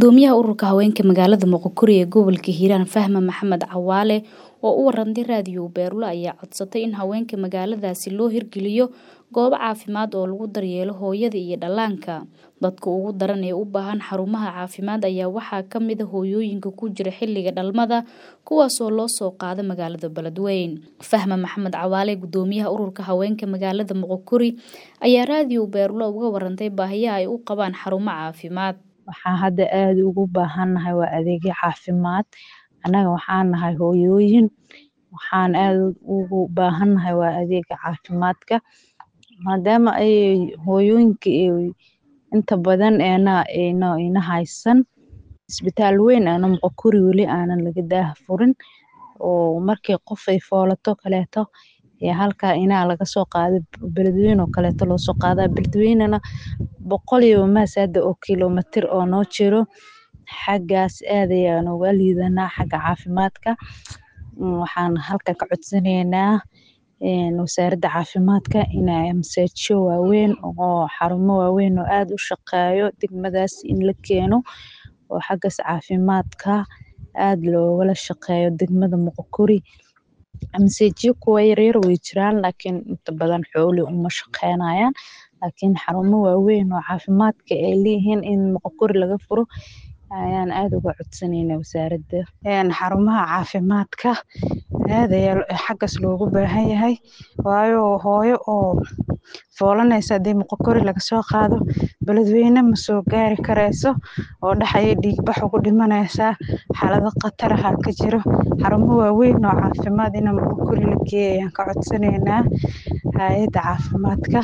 Gudoomiyaha Ururka Haweenka Magaalada Moqokuri ee gobolka Hiiraan Fahma Maxamed Cawaale oo u warantay raadiyo Beerlo ayaa codsatay in haweenka magaaladaasi loo hirgeliyo goobo caafimaad oo lagu daryeelo hooyada iyo dhallaanka. Dadka ugu daran ee u baahan xarumaha caafimaad ayaa waxaa ka mid ah hooyooyinka ku jira xilliga dhalmada kuwaas oo loo soo qaado magaalada Beledweyne. Fahma Maxamed Cawaale Gudoomiyaha Ururka Haweenka Magaalada Moqokuri ayaa raadiyo Beerlo uga warantay baahiyaha ay u qabaan xarumo caafimaad. Waxaan hadda aad ugu baahanahay waa adeegyo caafimaad. Annaga waxaan nahay hooyooyin waxaan aad ugu baahanahay waa adeega caafimaadka maadaama ay hooyooyinka ay inta badan eena eena ina haysan isbitaal weyn aana Moqokuri weli aanan laga daah furin oo markii qof ay foolato kaleeto ee halkaa inaa laga soo qaado Beledweyne oo kaleeto loo soo qaadaa Beledweynena boqol iyo maasada oo kiiloomitir oo noo jiro xaggaas aad ayaan uga liidanaa xagga caafimaadka waxaan halka ka codsanaynaa wasaaradda caafimaadka inay masaajyo waaweyn oo xarumo waaweyn oo aad u shaqeeyo degmadaas in la keeno oo xaggaas caafimaadka aad loogala shaqeeyo degmada Moqokuri masaajyo kuwa yaryar way jiraan laakiin inta badan xooli uma shaqeynayaan laakiin xarumo waaweyn oo caafimaadka ay leeyihiin in Moqokuri laga furo ayaan aad uga codsanaynaa wasaaradda xarumaha caafimaadka aad ayaa xaggaas loogu baahan yahay waayo hooyo oo foolanaysa haddii Moqokuri laga soo qaado Beledweyne ma soo gaari karayso oo dhax ayay dhiig bax ugu dhimanaysaa xaalado khatar ah ka jiro xarumo waaweyn oo caafimaad in Moqokuri la geeyo ayaan ka codsanaynaa hay'adda caafimaadka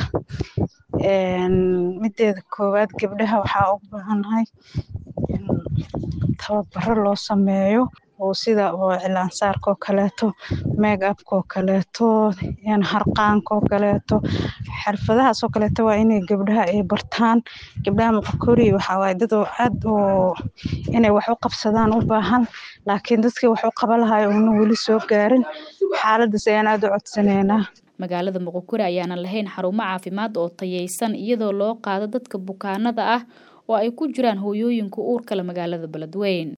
mideeda koowaad gabdhaha waxaa ugu baahanahay in tababaro loo sameeyo oo sida oo cilaan saarka oo kaleeto make up oo kaleeto harqaanka oo kaleeto xirfadahaas oo kaleeto waa inay gabdhaha ay bartaan gabdhaha Moqokuri waxaa waaye dad oo aad oo inay wax u qabsadaan u baahan laakiin dadkii wax u qaban lahaa uuna weli soo gaarin xaaladaas ayaan aad u codsanaynaa magaalada Moqokuri ayaanan lahayn xarumo caafimaad oo tayeysan iyadoo loo qaado dadka bukaanada ah oo ay ku jiraan hooyooyinka uurka leh magaalada Beledweyne